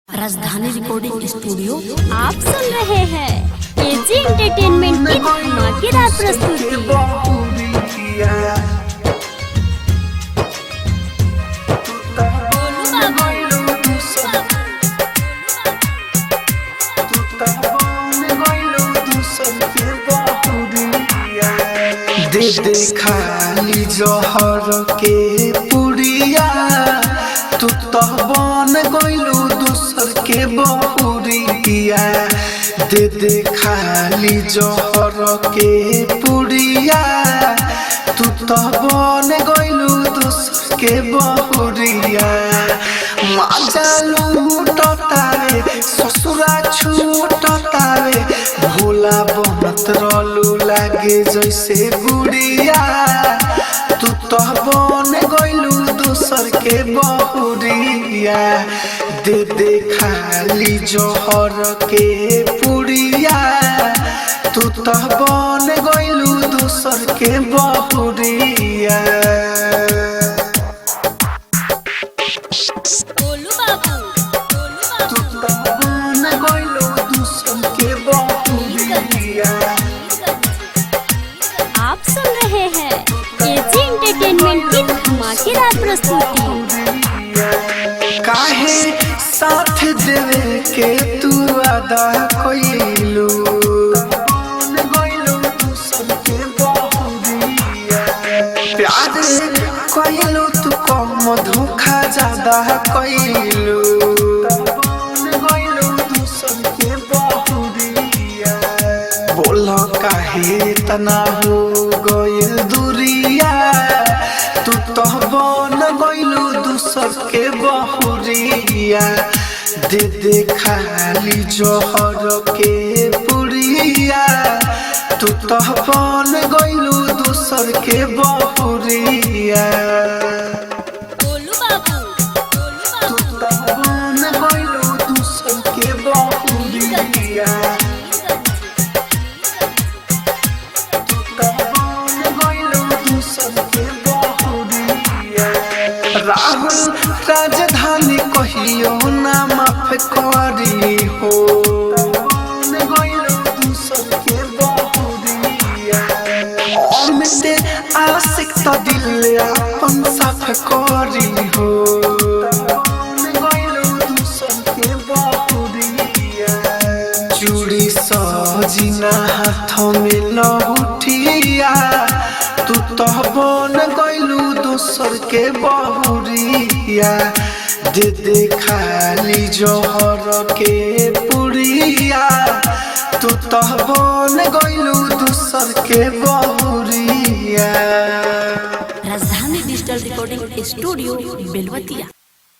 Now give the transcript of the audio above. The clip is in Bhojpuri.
राजधानी रिकॉर्डिंग स्टूडियो आप सुन रहे हैं एजी एंटरटेनमेंट की धमाकेदार प्रस्तुति दे दे खाली जहर के पुड़िया तू तो बन गइलू दूसर के बहुरिया दे दे खाली जहर के पुड़िया तू तो बन गइलू दूसर के बहुरिया माजा लूटतावे ससुरा छूटतावे भोला बनत रहलू लागे जैसे गुड़िया तू तो बन गइलू दूसर के बहुरिया दे दे खाली जोहर के पुड़िया तू तो बन गइलू दूसर के बहुरिया गोलू बाबू गोलू तू तो बन गइलू दूसर के बहुरिया आप सुन रहे हैं एजी एंटरटेनमेंट की धमाकेदार प्रस्तुति काहे साथ देवे के तू अदा कइलू प्यार कइलू तू कम धोखा ज्यादा कइलू बोल काहे तना हो गइल दूरिया तू तो बन गइलू दूसर के बहुरिया दे दे खाली जोहर के पुड़िया तू तो बन गइलू दूसर के बहुरिया गोलू बाबू गोलू तू तो बन गइलू दूसर के बहुरिया राहुल राजधानी कहियो ना माफ करी हो अमिते आशिक तो दिल अपन साफ करी हो चूड़ी सजिना हाथ में लहुटिया तू तो बन गइलू दोसर के बहुरिया दे दे खाली जोहर के पुड़िया तू तो बन गइलू दोसर के बहुरिया राजधानी डिजिटल रिकॉर्डिंग स्टूडियो बेलवतिया